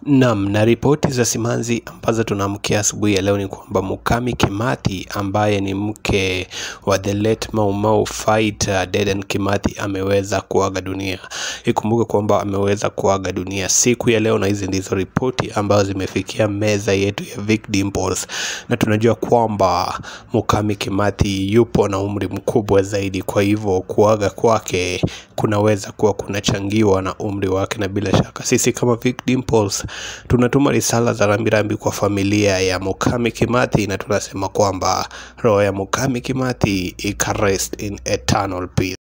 Naam, na ripoti za simanzi ambazo tunaamkia asubuhi ya leo ni kwamba Mukami Kimathi ambaye ni mke wa the late Mau Mau fighter Dedan Kimathi ameweza kuaga dunia. Ikumbuke kwamba ameweza kuaga dunia siku ya leo, na hizi ndizo ripoti ambazo zimefikia meza yetu ya Vic Dimples, na tunajua kwamba Mukami Kimathi yupo na umri mkubwa zaidi, kwa hivyo kuaga kwake kunaweza kuwa kunachangiwa na umri wake, na bila shaka sisi kama Vic Dimples tunatuma risala za rambirambi kwa familia ya Mukami Kimathi na tunasema kwamba roho ya Mukami Kimathi ikarest in eternal peace.